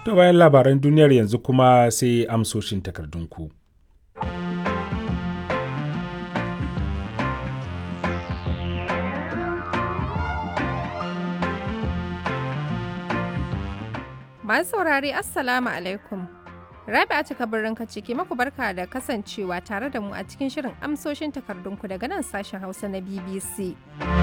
To bayan labaran duniyar yanzu kuma sai amsoshin takardunku. Masu saurare Assalamu alaikum. Rabi'a cika birnin ciki maku barka da kasancewa tare da mu a cikin shirin amsoshin takardunku daga nan sashen Hausa na BBC.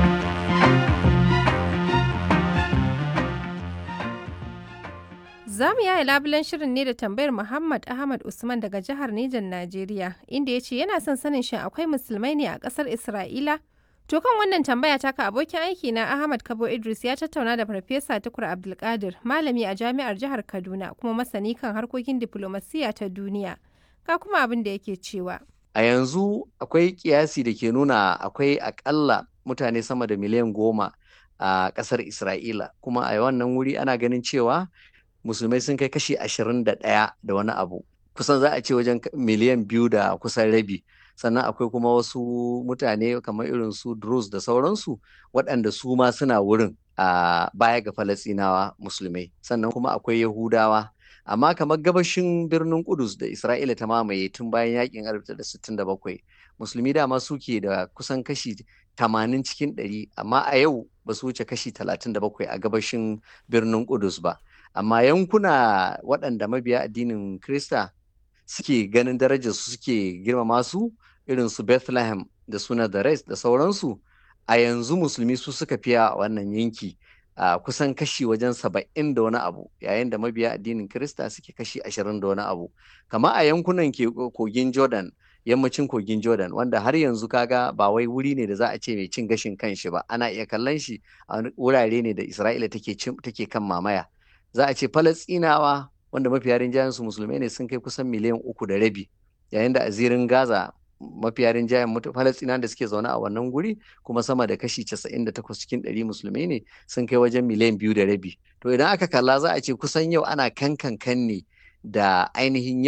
Za mu yaya labulen shirin ne da tambayar Muhammad Ahmad Usman daga jihar Nijar Najeriya, inda ya ce yana son sanin shin akwai musulmai ne a ƙasar Isra'ila? To kan wannan tambaya taka abokin aiki na Ahmad Kabo Idris ya tattauna da Farfesa Tukur Abdulkadir, malami a jami'ar jihar Kaduna kuma masani kan harkokin diflomasiyya ta duniya. Ka kuma abin da yake cewa. A yanzu akwai kiyasi da ke nuna akwai akalla mutane sama da miliyan goma a ƙasar Isra'ila, kuma a wannan wuri ana ganin cewa musulmai sun kai kashi ashirin da ɗaya da wani abu. Kusan za a ce wajen miliyan biyu da kusan rabi. sannan akwai kuma wasu mutane kamar irin su Druze da sauransu waɗanda su ma suna wurin a baya ga Falasɗinawa musulmai sannan kuma akwai Yahudawa amma kamar gabashin birnin Kudus da Isra'ila ta mamaye tun bayan yakin 1967 musulmi dama suke da kusan kashi 80 cikin 100 amma a yau ba su wuce kashi 37 a gabashin birnin Kudus ba amma yankuna waɗanda mabiya addinin Krista suke ganin darajar su suke girmama su irin su Bethlehem da suna da Rest da sauransu a yanzu musulmi su suka fiya a wannan yanki a kusan kashi wajen saba'in da wani abu yayin da mabiya addinin Kirista suke kashi ashirin da wani abu kama a yankunan kogin Jordan yammacin kogin Jordan wanda har yanzu kaga ba wai wuri ne da za a ce mai cin gashin kanshi ba ana iya kallon shi a wurare ne da Isra'ila take kan mamaya za a ce Falasɗinawa wanda mafiya rinjayen su musulmai ne sun kai kusan miliyan uku da rabi yayin da a zirin gaza mafiya rinjayen falastina da suke zaune a wannan guri kuma sama da kashi 98 cikin 100 musulmai ne sun kai wajen miliyan biyu da rabi to idan aka kalla za a ce kusan yau ana kankan kan ne da ainihin